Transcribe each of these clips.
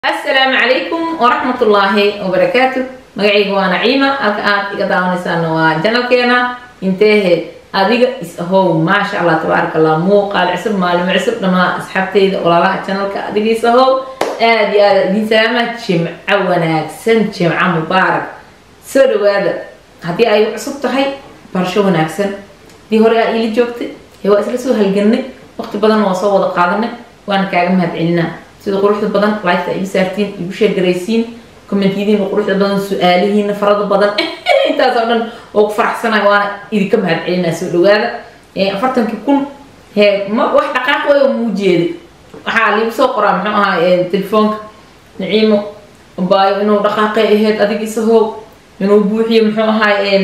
asalaamu calaykum waraxmat ullaahi wabarakaatu magacayga waa naciima halka aad iga daawanaysaana waa janalkeena inteehe adiga is ahow maasha allah tabaaraka allah muuqaal cusub maalimo cusub dhammaan asxaabteyda walaalaha janalka adiga is ahow aada iyo aada idiin salaama jimco wanaagsan jimco mubaarak soo dhawaada haddii ay cusub tahay barasho wanaagsan hadii hore aa iila joogtay ee waa isla soo halganay waqti badan waa soo wada qaadanay waana kaaga mahad celinaa sida quruxda badan liketa igu saartiin igu sheergaraysiin commentiyadiina quruxda badan su-aalihiina farada badan intaas oo dhan oo ku faraxsanayo waana idinka mahad celinaa soo dhawaada afartankii kun hee ma wax dhaqaaq way oo muu jeeday waxaa liigu soo qoraa muxuu ahaa telefoonka naciimo baayo inuu dhaqaaqay ahayd adiga isahoob inuu buuxiyo muxuu ahaay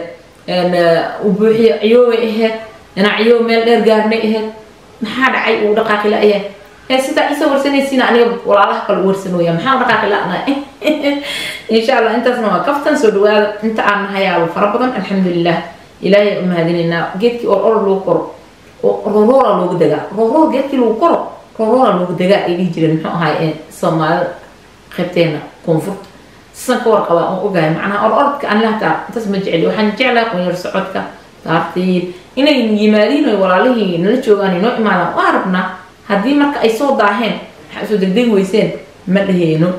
uu buuxiyo ciyoobay ahayd inaa ciyoob meel dheer gaarnay ahayd maxaa dhacay uu dhaqaaqi la-yahay ee sidaa isoo warsanaysiina aniga walaalaha kale warsanooya maxaa dhaqaaqi la-na insha allah intaasna waa kaftan soo dhawaada inta aan nahayaaba fara badan alxamdulilah ilaahay u mahadinaynaa geedkii or or lagu koro rooroora loogu degaa rooroor geedkii lagu koro rooroora loogu degaa ay dhihi jireen muxuu ahaay soomaalida qaybteena koonfurta sisan ka warqabaa oo ogahay macnaha or orodka aniga hataa intaas ma jeceli waxaan jeclaa qunyar socodka taartiin inay yimaadiin oy walaalihii nala joogaan inoo imaadaan waa rabnaa haddii marka ay soo daaheen waxaa usoo degdegi weyseen ma dhaheyno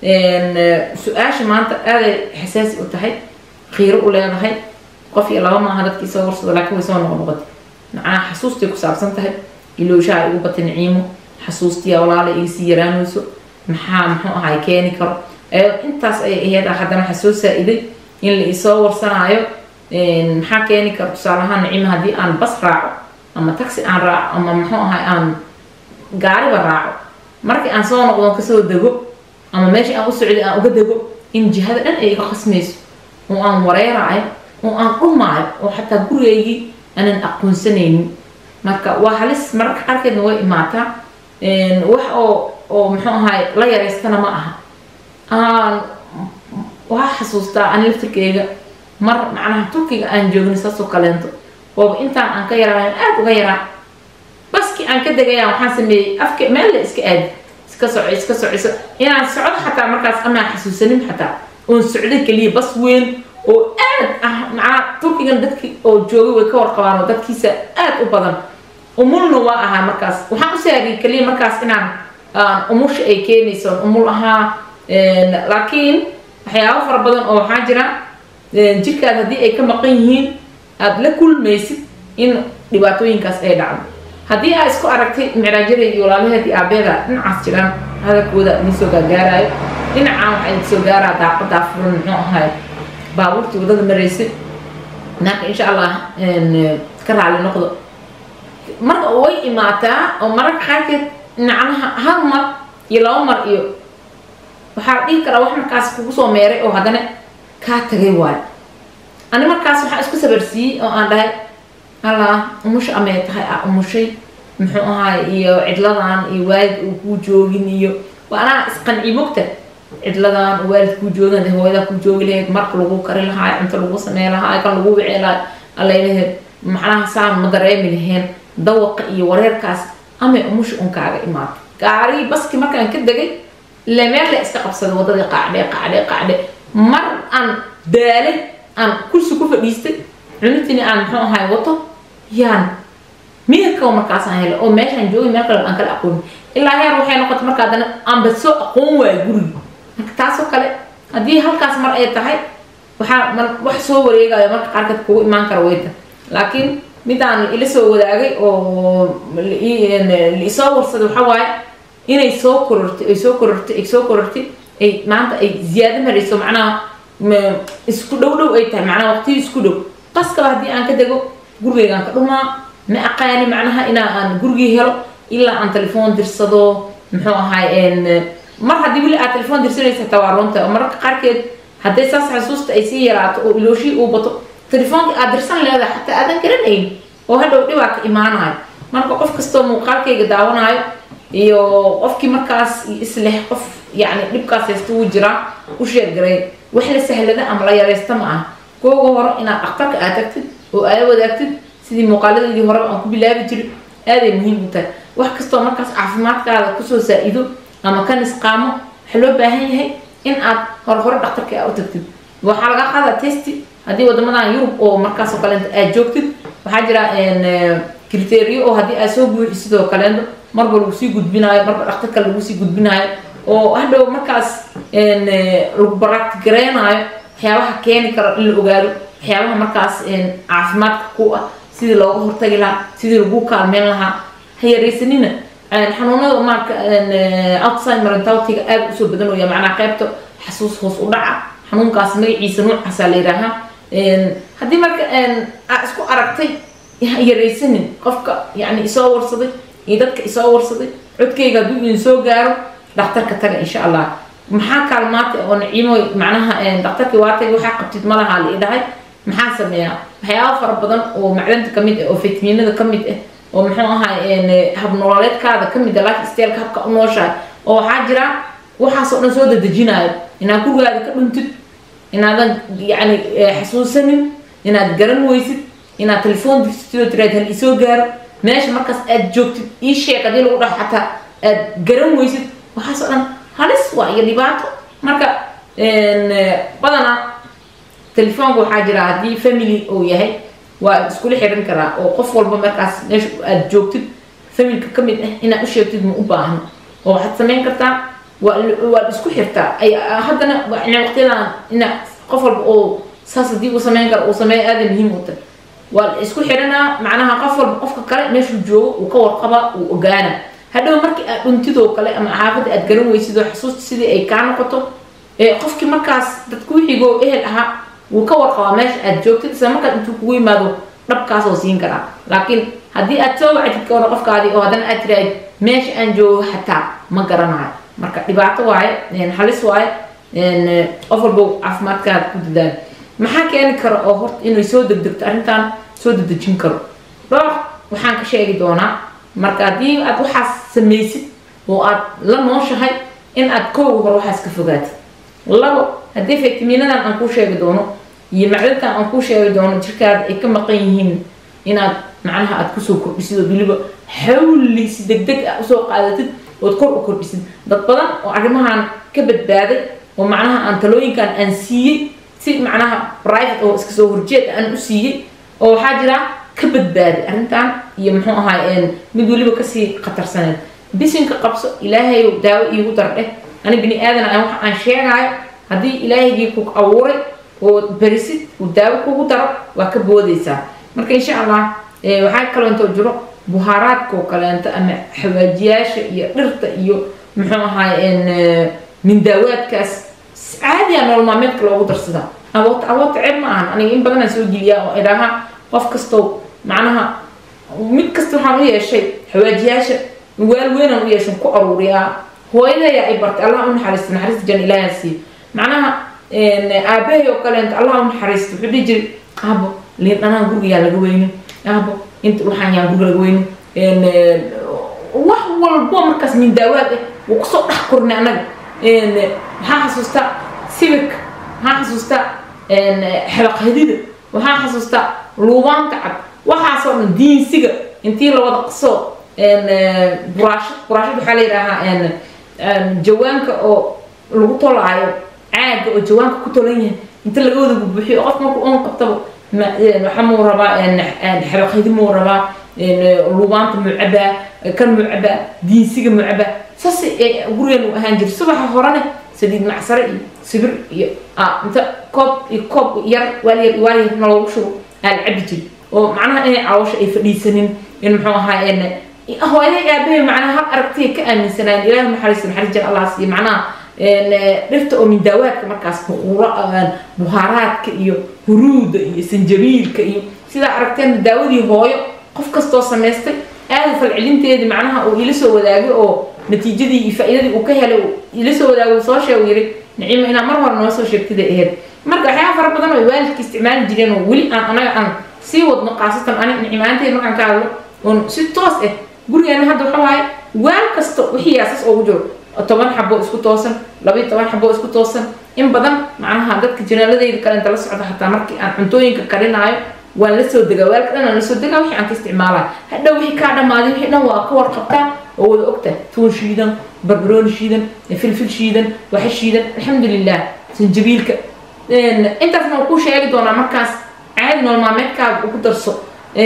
su-aasha maanta aaday xasaasi u tahay khiiro u leedahay qof iyo laba maaha dadkii soo warsado laakiin way soo noqo noqotay macnaha xasuustay ku saabsan tahay ilooshaha igu batay naciimo xasuustiya walaala iga sii yaraanayso maxaa muxuu ahay keeni karo intaas ay aheyd haddana waxaa soo saa-iday in la isoo warsanaayo maxaa keeni kara tusaalahaan naciimo haddii aan bas raaco ama taxi aan raaco ama muxuu ahay aan gaariba raaco markii aan soo noqdo kasoo dego ama meeshii aan u socday aan uga dego in jihada dhan ay iga qasmayso oo aan wareeraayo oo aan dhumaayo oo xataa gurigaygii aanan aqoonsanaynin marka waa halis mararka qaarkeedna way imaataa wax oo oo muxuu ahay la yaraystana ma aha aan waxaa xasuustaa ani laftirkeyga mar macnaha turkiga aan joogna saasoo kaleento ooba intaan aan ka yaraayan aada uga yaraa baskii aan ka degayaan waxaan sameeyey afka meel la iska aadi iska soco iska sociso inaan socdo xataa markaas amaan xasuusanin xataa oon socday keliya bas weyn oo aad ah macnaa turkigan dadki oo joogay way ka warqabaan oo dadkiisa aada u badan umulna waa ahaa markaas waxaan u saariyay keliya markaas inaan umusha ay keenayso umul ahaa laakiin waxyaabo fara badan oo waxaa jira jirkaad haddii ay ka maqan yihiin aada la kulmaysid in dhibaatooyinkaas ay dhacdo haddii aa isku aragtay micraajada iyo walaalaheed iyo aabeeda dhinacaas jiraan hadalkooda idin soo gaargaaraayo dhinacaan waxaa idin soo gaaraa daaqadaa furan muxuu ahay baabuurtii wadada maraysay naaka insha allah ka raali noqdo marka way imaataa oo mararka qaarkeed macnaha hal mar iyo laba mar iyo waxaa la dhihi karaa wax markaas kugu soo meeray oo haddana kaa tagay waayo ani markaas waxaa isku sabarsiiyey oo aan dhahay allah umusha amee tahay a umushay muxuu ahaay iyo cidladan iyo waalid uu kuu joogin iyo waa anaa isqanci mogta cidladan oo waalid kuu joogan hooyadaa kuu joogi lahayd marka lagu kari lahaay cunto lagu samey lahaay kan lagu wici lahaay allaylaheed macnaha saan ma dareemi laheen dawaqa iyo wareerkaas amay umusha un kaaga imaato gaarigii baski markaan ka degay ile meel la iska qabsaday waddadii qaacdhe qaacdhe qaacdhe mar aan daalay aan kursi ku fadhiistay cunitini aan muxuu ahaay wato yaan miyirka markaasaan helay oo meeshaan joogay meel kale aan kala aqoonin ilaa heer waxay noqotay marka haddana aanba soo aqoon waayo gurigi marka taasoo kale haddii halkaas mar ay tahay waxaa wax soo wareegayo marka qaarkeed kugu imaan kara weyta laakiin midaan ila soo wadaagay oo laisoo warsaday waxaa waaye inay soo korortay ay soo korortay ay soo korortay ay maanta ay ziyaado marayso macnaha isku dhow dhow ay tahay macnaha waqtiyi isku dhow qaskaba haddii aan ka dego gurigeygaan ka dhumaa ma aqaani macnaha inaa aan gurigii helo ilaa aan telefoon dirsado muxuu ahaay mar haddii weli aad telefoon dirsanaysa hataa waa runta mararka qaarkeed hadday saas xasuusta ay sii yaraato oo ilooshii uu bato telefoonka aad dirsan leedahay xataa aadan garanayn oo hadhow dhibaa ka imaanayo marka qof kastoo muuqaalkayga daawanayo iyo qofkii markaas isleh qof yacni dhibkaas haysta wuu jiraa u sheergaray wax la sahlada ama la yaraysta ma ah kooga hore inaad dhakhtarka aad tagtid oo aada wadaagtid sidii muuqaaladeedii horeba aan ku bilaabi jirin aaday muhiim u tahay wax kastoo markaas caafimaadkaada kusoo saa-ido ama ka nisqaamo waxaa loo baahan yahay in aad hore hore dhaktarka aa u tagtid waxaa laga qaadaa testi haddii wadamadan yurub oo markaasoo kaleento aad joogtid waxaa jira criterio oo haddii aad soo buuxi sidoo kaleento marba lagu sii gudbinaayo marba dhaktarka lagu sii gudbinaayo oo hadhow markaas lagu baraatigareynaayo waxyaabaha keeni karo in la ogaado waxyaabaha markaas caafimaadka ku ah sidii looga hortagi lahaa sidii lagu kaalmeyn lahaa ha yaraysanina xanuunada marka outside marentautiga aada usoo badanooya macnaa qaybta xasuus hoos u dhaca xanuunkaas magaciisa nuucaasaa la yidhaahaa haddii marka aa isku aragtay ha yaraysanin qofka yani isoo warsaday iyo dadka isoo warsaday codkayga hadduu idin soo gaaro dhakhtarka taga insha allah maxaa kaalmaata oo naciimo macnaha dhakhtarkii waa tagay waxaa qabtid malaha la idhahay maxaa sameeyaa waxyaaba fara badan oo macdanta kamid ah oo fitamiinada kamid ah oo muxuu ahay habnololeedkaada kamid ah life styleka habka u nooshahay oo waxaa jira waxaasoo dhan soo dadejinayo inaad gurigaada ka dhuntid inaadan yani xasuusanin inaad garan weysid inaad telefoon dirtid tiraad hal isoo gaaro meesha markaas aad joogtid ii sheeg haddii lagu dhaho xataa aad garan weysid waxaasoo dhan halis waa iyo dhibaato marka badanaa telefoonka waxaa jira haddii family uu yahay waa iskula xiran karaa oo qof walba markaas meesha aad joogtid familka ka mid ah inaad u sheegtid ma u baahno oo waxaad samayn kartaa waa waad isku xirtaa ay haddana waqtiyadan ina qof walba oo saas haddii uu samayn karo uu sameeyo aada muhiim u tahay waa isku xiranaa macnaha qof walba qofka kale meeshuu joogo uu ka warqabaa uu ogaana hadhow markii aad dhuntidoo kale ama xaafadda aad garan weysid oo xasuusta sidii ay kaa noqoto qofkii markaas dadku wixigoo ehel ahaa wuu ka warqabaa meesha aad joogtid isla markaad intuu kugu yimaado dhabkaasoo siin karaa laakiin haddii aad soo wacdid ka hore qofkaadii oo haddana aad tiraahid meesha aan joogo xataa ma garanayo marka dhibaato waaye halis waaye qof walba caafimaadkaada ku dadaal maxaa keeni kara oo horta inay soo degdegto arrintan soo dedejin karo dhowr waxaan ka sheegi doonaa marka haddii aad waxaas samaysid oo aad la nooshahay in aad kooga hore waxaas ka fogaatid labo haddii fitamiinadan aan kuu sheegi doono iyo macdantan aan kuu sheegi doono jirkaada ay ka maqan yihiin inaad macnaha aad kusoo kordhisid oo weliba xawli si degdeg ah usoo qaadatid ood kor u kordhisid dad badan oo arrimahan ka badbaaday oo macnaha aan talooyinkan aan siiyey si macnaha private oo iska soo horjeed aan u siiyey oo waxaa jira ka badbaaday arrintan iyo muxuu ahaay mid weliba kasii khatarsaneed bisinka qabso ilaahay daawo iigu dardheh ani bini aadan aan waxa aan sheegaayo haddii ilaahaygii ku abuuray oo berisid uu daawo kugu daro waa ka boodaysaa marka insha allah waxaa kaloo intoo jiro buhaaraadka oo kaleento ama xawaajiyaasha iyo dhirta iyo muxuu ahaay mindaawaadkaas caadiya nolol maalmeedka loogu darsadaa awood awood ceeb ma ahan aniga in badanaan soo geliyaa oo idhaha qof kastow macnaha mid kasta waxaan u yeeshay xawaajiyaasha waal weynaan u yeeshan ku aruuriyaa hooyadayaa ay bartay allah u naxariista naxariista jan ilaaha siiyo macnaha aabahay oo kaleento allah u naxariista wuxuu dhihi jiray aabo liin dhanaan gurigayaa laga weyno aabo inta waxaan yaan guriga laga weyno wax walbo markaas min daawaad ah wuu kusoo dhex kornay annaga waxaan xasuustaa sibirka waxaan xasuustaa xabaqhadida waxaan xasuustaa luubaanta cad waxaasoo dhan diinsiga intii la wada qasoo buraashad buraashad waxaa la yidhaahaa jawaanka oo lagu tolaayo caaga oo jawaanka ku tolan yahay inta laga wada bubuxiyo qof marku oon qabtaba waxa muu rabaa xabaqhadi muu rabaa luubaanta mucabaa kan mucabaa diinsiga mucabaa saas gurigan uu ahaan jiray subaxa horene saliid macsare iyo sibir iyo inta koob iyo koob yar waalyar waalyar na loogu shubo aa la cabi jiri oo macnaha inay caloosha ay fadhiisanin in muxuu ahaa hooyaday aabahay macnaha hal aragtiya ka aaminsanaayen ilahi naxariis naxariis jan allah siiyo macnaha dhirta oo mindaawaadka markaas buhaaraadka iyo huruuda iyo sanjabiilka iyo sidaa aragteen daawadii hooyo qof kastoo samaystay aada falcelinteedii macnaha uu ila soo wadaagay oo natiijadii iyo faa-iidadii uu ka helay ila soo wadaagay uu soo sheegu yiri nicimo inaa mar hore noo soo sheegtiday ahayd marka waxyaaba fara badan oo waalidka isticmaali jireen oo weli aan anaga aan sii wadno khaasatan ani nicmaanteed markaan ka hadlo oon si toos ah gurigeena hadda waxa waaye waal kasta wixii yaasas oogu jiro toban xabo isku toosan labayo toban xabo isku toosan in badan macnaha dadka janaaladeyda kale inta la socda xataa markii aan cuntooyinka karinaayo waan la soo degaa waalka dhan aan la soo degaa wixii aan ka isticmaalaa hadhow wixii kaa dhammaaday wixii dhan waa ka warqabtaa oo wada ogta tuun shiidan barbarooni shiidan filfil shiidan waxa shiidan alxamdulilah sanjabiilka intaasna waan kuu sheegi doonaa markaas caadi nool maalmeedkaaga ugu darso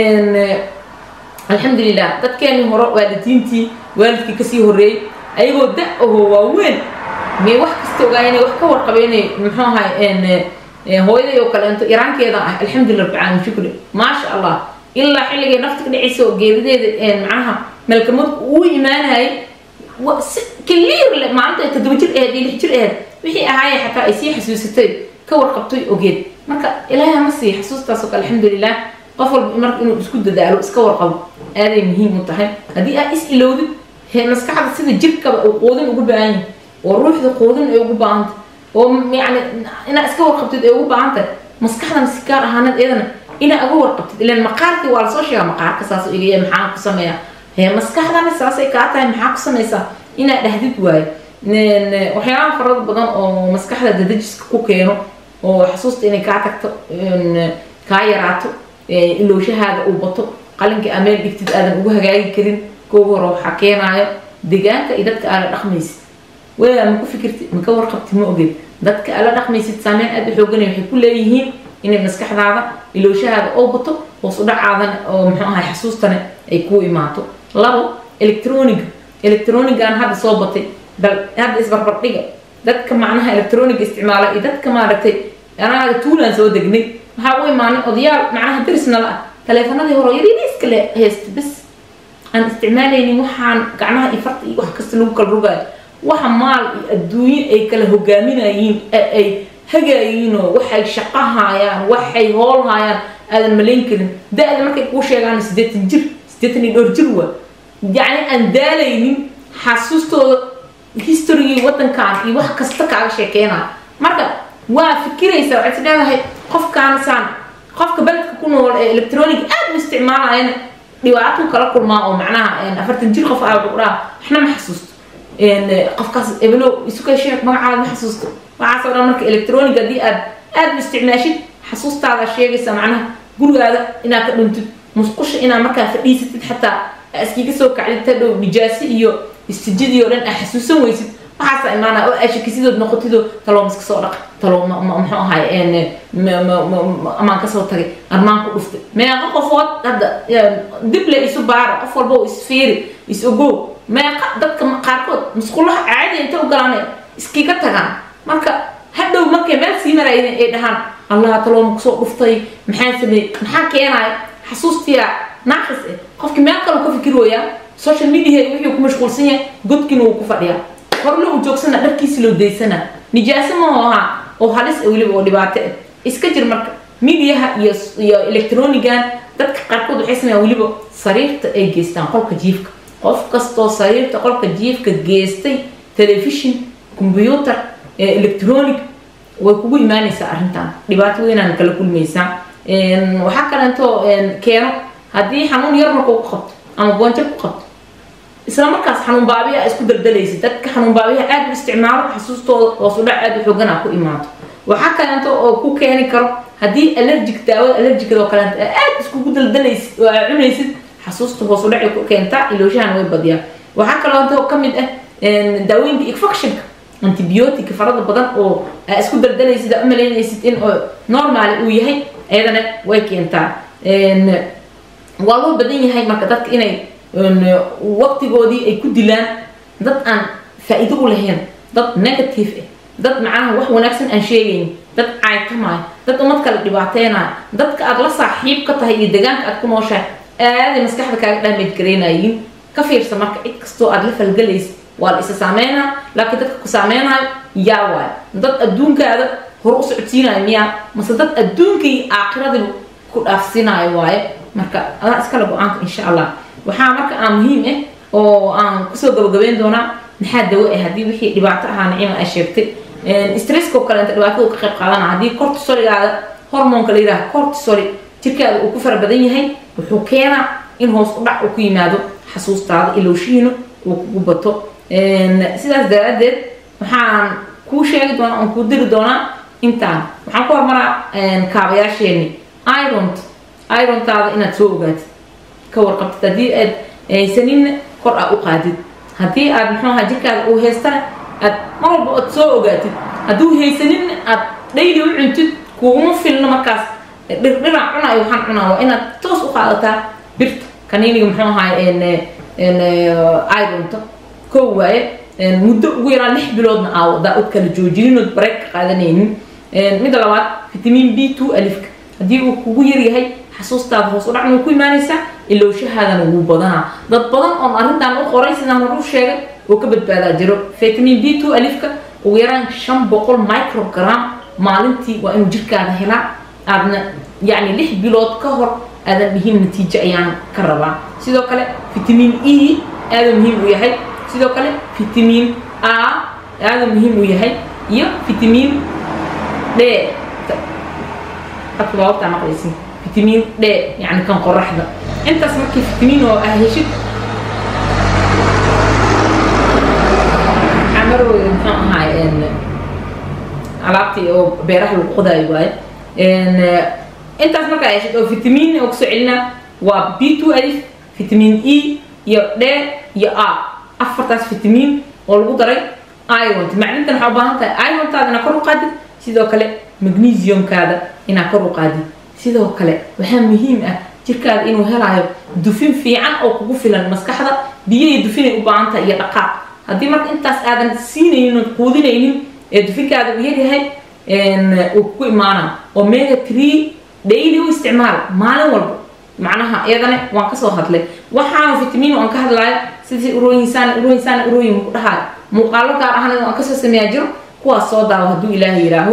alxamdulilah dadkeenii hore waalidiintii waalidkii kasii horreeyey ayagoo da ahoo waaweyn mee wax kasta ogaa inay wax ka warqabeenay muxuu ahay hooyaday oo kaleento iraankeeda ah alxamdulillah rabbil caalamiin shukri maasha allah ilaa xilligay nafta ka dhacaysa oo geerideeda macnaha malkamadku uu imaanayay si kaliir le maalinta ay toddoba jir ahayd iyo lix jir ahayd wixii ahaayee xataa ay sii xasuusatay ka warqabtay ogeed marka ilaahay hama sii xasuustaas oo kale alxamdulilah qof walba marka inuu isku dadaalo iska warqabo aaday muhiim u tahay haddii aad is ilowdid he maskaxda sida jirkaba uu quudin ugu baahan yahay oo ruuxda quudin ay ugu baahantay oo yani inaad iska warqabtid ay ugu baahan tahay maskaxdan si gaar ahaaneed iyadana inaad uga warqabtid ilan maqaarkii waa lasoo sheegaa maqaarka saas igaya maxaan ku sameeya he maskaxdana saasay kaa tahay maxaa ku samaysaa inaad dhahdid waayo waxyaalaha farada badan oo maskaxda dadajiska ku keeno oo xasuusta inay kaa tagto kaa yaraato ilowshahaada uu bato qalinka ameel dhigtid aadan ugu hagaagi karin kooga hore waxaa keenaayo deegaanka iyo dadka aala dhaqmaysid waa ma ku fikirti ma ka warqabti ma ogeed dadka aala dhaqmaysid saameyn aad u xooganay waxay ku leeyihiin inay maskaxdaada ilowshahaada oo bato hoos u dhacaadana oo muxuu ahay xasuustana ay kuu imaato labo electroniga electronigan hadda soo batay bal hadda isbarbardhiga dadka macnaha electroniga isticmaala iyo dadka maaragtay anaaga tuulaan soo degnay waxaa u imaanay odayaal macnaha darisnala ah taleefanadii hore yaryariiska le haysta bas aan isticmaalaynin waxaan gacmaha iyo farta iyo wax kasta lagu kala rogaayo waxa maal iyo adduunyo ay kala hogaaminayiin ay hagaayiinoo waxay shaqo haayaan waxay hool haayaan aadan malayn karin da-da markay kuu sheegaan siddeetan jir siddeetan iyo dhowr jir waa yacni aan daalaynin xasuustooda historygii waddankan iyo wax kasta kaaga sheekeenaya marka waa fikiraysaa waxaad is leedahay qofkaansaan qofka beledka ku nool ee electronic aad u isticmaalayana dhibaatuu kala kulmaa oo macnaha afartan jir qof aa wuxuu dhaha waxna ma xasuusto qofkaas ebelo isukay sheeg magacaada ma xasuusto waxaasoo dhan marka electronic haddii aad aad u isticmaashid xasuustaada sheegaysa macnaha gurigaada inaad ka dhuntid musqusha inaad markaa fadhiisatid xataa iskiga soo kacdid ta dhow nijaasi iyo istijadii oo dhan aa xasuusan weysid waxaasa imaana oo ashakisidood noqotido taloom iska soo dhaq taloom muxuu ahay amaan kasoo tagay armaan ku dhuftay meeqa qofood hadda dible isu baara qof walba isfiiri is ogow meeqa dadka qaarkood musqulaha caadi inta u galaan iskiga tagaan marka hadhow markay meel sii maraayeen ay dhahaan allah taloom kusoo dhuftay maxaa sameeyey maxaa keenaya xasuustiya naaqis eh qofkii meel kale ka fikir wooyaa social media wixii ku mashquulsan yahay godkiina wuu ku fadhiyaa horle uu joogsana dharkiisi loo daysana nijaaso maho ahaa oo halis weliba oo dhibaato ah iska jir marka midiyaha iyo iyo electronigan dadka qaarkood waxay sameeyaan weliba sariirta ay geystaan qolka jiifka qof kastoo sariirta qolka jiifka geestay telefishin combyuutar electronic way kugu imaanaysaa arrintan dhibaato weynaan kala kulmaysaa waxaa kaleento keeno haddii xanuun yar marka ku qabto ama boonjar ku qabto isla markaas xanuun baabiya isku daldalaysa dadka xanuun baabiyaha aad u isticmaalo xasuustooda hoos u dhac aad u xoogan ku imaato waxaa kaleento oo ku keeni karo haddii allergic daawada allergicada oo kaleento aad iskugu daldalaysid oo aad cunaysid xasuusta hoos u dhacay ku keentaa ilooshahana way badiyaa waxaa kaleento ka mid ah daawooyinka infectionka antibiotic farada badan oo aa isku daldalaysid aa u malaynaysid in normal uu yahay ayadana way keentaa waa loo badan yahay marka dadka inay waqtigoodii ay ku dilaan dad aan faa-iido u lahayn dad negative ah dad macnaha wax wanaagsan aan sheegayn dad caaytamaayo dad umad kale dhibaateynayo dadka aad la saaxiib ka tahay iyo deegaanka aad ku nooshahay aaday maskaxda kaaga dhaamage gareynayiin ka fiirsa marka cid kastoo aad la falgalaysa waa la isa saameynaa laakiin dadka ku saameynayo yaa waayo dad adduunkaada hor u socodsiinayo miyaa mase dad adduunka iyo aakhiradiba ku dhaafsiinayo waaye marka adaa iskale go-aanka insha allah waxaa marka aan muhiim ah oo aan kusoo gabagabeyn doonaa maxaa dawo ah haddii wixii dhibaato ahaa nicima ay sheegtay stresskoo kale inta dhibaatada ka qayb qaadana haddii cortisoligaada hormoonka la yidhaha cortisol jirkaada uu ku fara badan yahay wuxuu keenaa in hoos u dhac uu ku yimaado xasuustaada ilowshihiina uu kugu bato sidaas daraaddeed waxaan kuu sheegi doonaa aan kuu diri doonaa intaan waxaan ku hormaraa kaabayaasheeni iront irontaada inaad soo ogaatid ka warqabtid haddii aad haysaninna kor aa u qaadid haddii aad muxuu ahaa jirkaada uu haystana aad mar walba ood soo ogaatid hadduu haysanin aad dhayli u cuntid kuuguma filno markaas dhirdhiran cunayo waxaan cunaa waa inaad toos u qaadataa birta kaniiniga muxuu ahaa ironta kow waaye muddo ugu yaraan lix biloodna aawadaa od kala joojininood bareeg ka qaadanaynin midda labaad vitamin b two alifka haddii uu kugu yaryahay xasuustaada hoos u dhacna way ku imaanaysaa ilowshahaadana wuu badanaa dad badan oon arrintan u qoray sidaan horu sheegay oo ka badbaadaa jiro vitamin b two alifka ugu yaraan shan boqol microgram maalintii waa inuu jirkaada helaa aadna yacni lix bilood ka hor aadan dhihin natiijo ayaan ka rabaa sidoo kale vitamin e aada muhiim u yahay sidoo kale vitamin a aada muhiim u yahay iyo vitamin d hadka baababtaa maqlaysin vitamin d yani kan qoraxda intaas markii vitamin oo ah heshid xamarooda muxuu ahaay alaabtii oo beeraha lagu qodaayo waaye intaas markaa heshid oo vitamin oo kusoo celina waa b two alif vitamin e iyo d iyo a afartaas vitamin oo lagu daray iront macdintan waxaa u baahan tahay irontaada inaad kor u qaadid sidoo kale magnesiumkaada inaad kor u qaadid sidoo kale waxaa muhiim ah jirkaada inuu helaayo dufin fiican oo kugu filan maskaxda biyo iyo dufinay u baahan tahay iyo dhaqaaq haddii marka intaas aadan siinaynin ood quudinaynin ee dufinkaada uu yaryahay uu kugu imaana omega tree daily u isticmaal maalin walba macnaha iyadana waan kasoo hadlay waxaan vitamin aan ka hadlayo sidii urooyinsaan urooyinsaan urooyin ku dhahayo muuqaalo gaar ahaan aan kasoo sameeyaa jiro kuwaas soo daawo hadduu ilaahay yidhaaho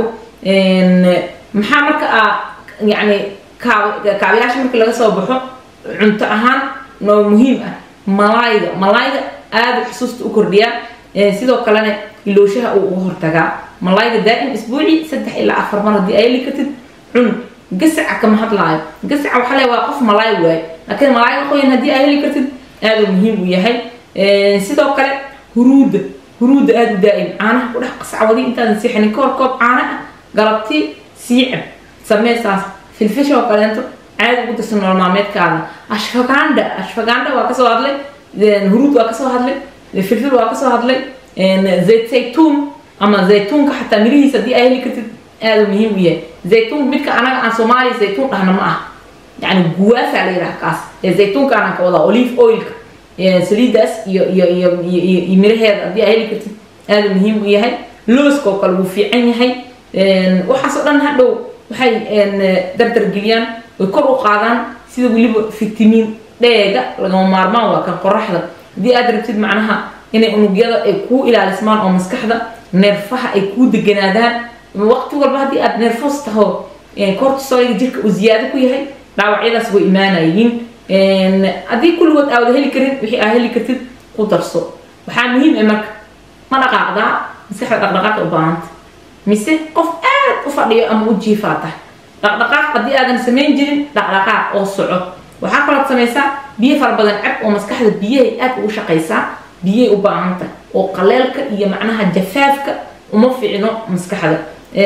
maxaa marka aa yacni kaabayaasha markii laga soo baxo cunto ahaan noo muhiim ah malaayga malaayga aada xusuusta u kordhiyaa sidoo kalena ilooshaha uu uga hortagaa malaayga daa'im isbuuci saddex ilaa afar mar haddii ay heli kartid cun gasaca kama hadlaayo gasaca waxaa le waa qof malaay waaye laakiin malaayga qoyan haddii ay heli kartid aada muhiim u yahay sidoo kale huruudda huruudda aada u daa'im caanaha ku dhex qascawadi intaadan siixanin ka hor koob caana ah galabtii siicab sameesaas filfisha oo kaleento caadi ugu darsan nolol maalmeedkaada ashfaganda ashfaganda waa kasoo hadlay huruud waa kasoo hadlay filfil waa kasoo hadlay zayt zaytuun ama zaytuunka xataa mirihiisa haddii ay heli kartid aada muhiim u yahay zaytuun midka anaga aan soomaaliya zaytuun dhahna ma ah yani guwaasaa la yidhaha kaas ee zaytuunka anaan ka wadaa olive oilka saliidaas iyo iyo iyo iyo miraheeda haddii ay heli kartid aada muhiim u yahay looska oo kale wuu fiican yahay waxaas oo dhan hadhow waxay dardargeliyaan way kor u qaadaan sida weliba vitamin dheega lagama maarmaan waa kan qoraxda haddii aad rabtid macnaha inay unugyada ay kuu ilaalismaan oo maskaxda neerfaha ay kuu deganaadaan waqti walba haddii aad neerfos taho cortisolga jirka uu ziyaado ku yahay dhaawacyadaas way imaanayiin haddii kulligood aawada heli karin wixii aa heli kartid ku darso waxaa muhiim ah marka ma dhaqaaqdaa maskaxda dhaqdhaqaaqa u baahanta mise qof aad u fadhiyo ama u jiifaa tahay dhaqdhaqaaq haddii aadan samayn jirin dhaqdhaqaaq oo soco waxaa kalood samaysaa biyo fara badan cab oo maskaxda biyahay aad ugu shaqaysaa biyay u baahanta oo qaleelka iyo macnaha jafaafka uma fiicno maskaxda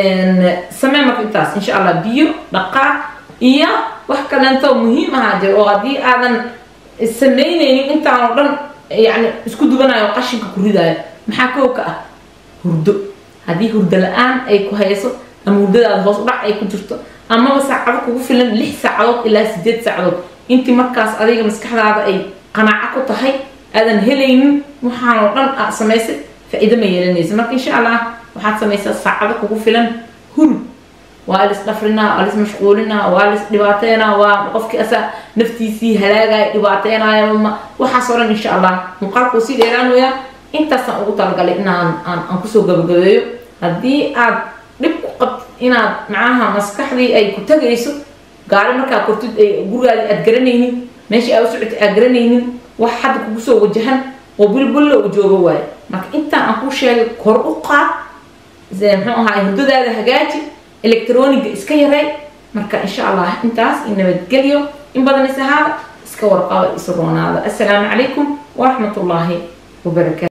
samee marka intaas insha allah biyo dhaqaaq iyo wax kaleento muhiim ahaa jiro oo haddii aadan samaynaynin intaan oo dhan yani isku dubanayo qashinka ku ridaayo maxaa kow ka ah hurdo haddii hurdo la-aan ay ku hayso ama hurdadaada hoos u dhac ay ku jirto amaba saacado kugu filan lix saacadood ilaa sideed saacadood intii markaas adiga maskaxdaada ay qanaaco ku tahay aadan helaynin waxaan oo dhan a samaysay faa-iido ma yeelanaysa marka insha allah waxaad samaysaa saacado kugu filan hurud waa lis dhafrinaa waa lis mashquulinaa waa lis dhibaateynaa waa qofkii asaa naftiisii halaagaya dhibaateynaya waxaas oo dhan insha allah muuqaalkuu sii dheeraanaya intaasaan ugu talagalay inaan aan aan kusoo gabagabeeyo haddii aad dhib ku qabtid inaad macnaha maskaxdii ay ku tagayso gaari markaa kortid ay gurigaadi aad garanaynin meeshii aad u socotay aad garanaynin wax hadda kugu soo wajahan oo bulbulla u joogo waayo marka intaan aan kuu sheegay kor u qaad muxuu ahaa hurdadaada hagaaji electroniga iska yaray marka insha allah intaas in nabadgelyo in badan is ahaada iska warqaba isu roonaada assalaamu calaykum waraxmat ullaahi wabarakaatu